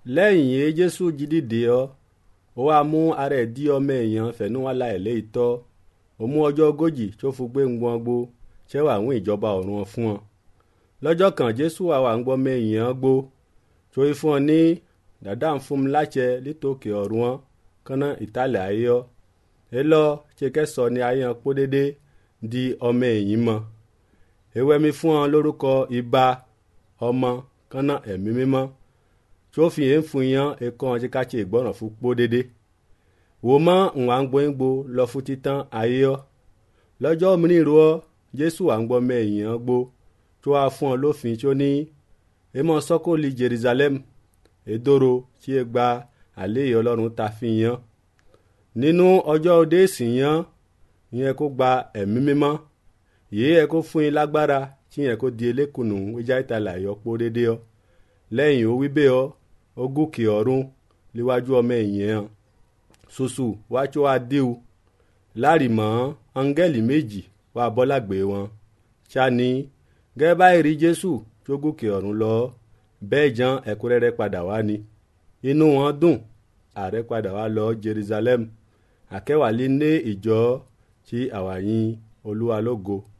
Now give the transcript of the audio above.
lẹ́yìn yìí jésù jí dìde ọ́ ó wá mú ara ẹ̀ dí ọmọ èèyàn fẹ̀nú wá la ẹ̀ léyìí tọ́ ó mú ọjọ́ ogójì tó fi gbé ń gbọ́n gbó ṣé wàá ń ìjọba ọ̀run fún ọ lọ́jọ́ kan jésù wà wà ń gbọ́ mẹ́yìn gbó tó yí fún ọ ní dàdá ń fún mi láṣẹ lítòkè ọ̀run wọn kánná ìtàlẹ̀ ayé ọ ẹ lọ ṣe kẹsọ ni ayé ọ pọ́ dédé di ọmọ ẹ̀yìn mọ́ ewé mi fún ọ lórúkọ ibà ọmọ kánná ẹ̀mí mímọ́ tó fi yẹn fún yẹn ẹ̀kọ́ ọ̀ṣẹ́ ká ṣe ìgbọ́ràn fún pọ́ dédé wò mọ́ ìwà ń gbóyìngbò lọ fún títàn ayé ọ lọ́jọ́ mìíràn ọ jésù à ń gbọ́ mẹ́yìn ọ gbó tó wá fún ọ lófin tó ní èmọ sọkòlì jerusalem èdòrò tí ẹ gba àléyé ọlọ́run ta fi yan nínú ọjọ́ òde ìsìn yan ìyẹn kó gba ẹ̀mí mímọ́ yìí ẹ kó fún yín lágbára tí yẹn kó di elékùnù wíjà ìtàlẹ̀ àyọpọ̀ dédé ọ lẹ́yìn ó wí bẹ́ẹ̀ ọ ó gòkè ọ̀run níwájú ọmọ ẹ̀yìn ẹ̀ ṣoṣù wá tó wá déwu láàrìmọ́ áńgẹ́lì méjì wá bọ́lágbé wọn ṣáni gẹ́gẹ́ báyìí rí jésù tó gòkè ọ̀run lọ bẹ́ẹ̀ jan ẹ̀kúnrẹ́rẹ́ padà wá ni inú wọn dùn ààrẹ padà wá lọ jerusalem àkẹwàlí ní ìjọ tí àwàyìn olúwa lógo